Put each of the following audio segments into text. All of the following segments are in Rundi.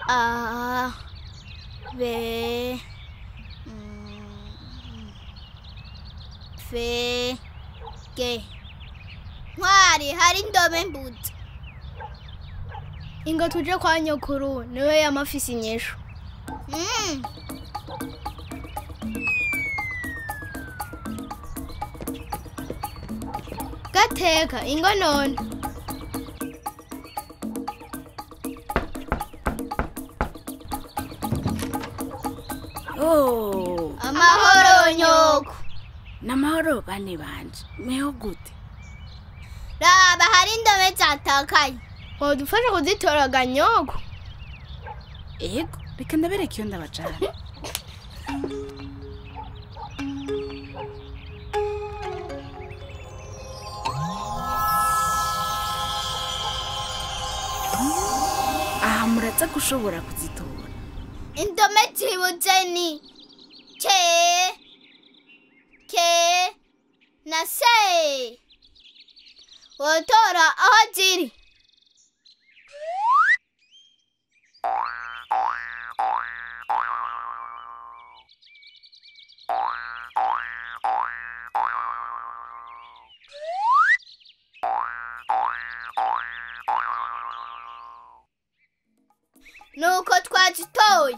A B mm, F G Ntwari hari indome mbuzi ingo tuje kwa nyokuru niwe yamafise inyishu Mm. gateka ingo none Oh, amahoro nyoko namahoro bane banje meho gute raba hari indome zatakaye wodufasha kuzitora nyoko ego reka ndabereka iyo ndabajana aha muraza gushobora kuzitora indome zibuze ni ke ke na se wotora aho ziri nuko twazitoye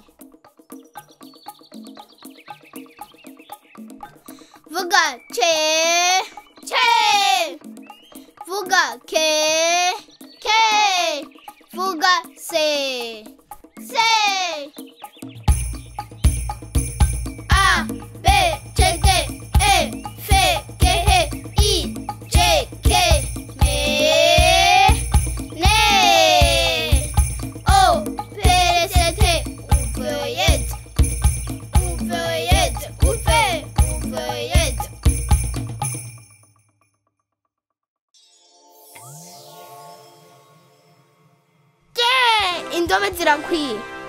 vuga ce ce vuga ke ke vuga se se a b c d e f g h i j k me ne Oh, PST, ouvriette, ouvriette, ouvriette, ouvriette. indome zirakwiye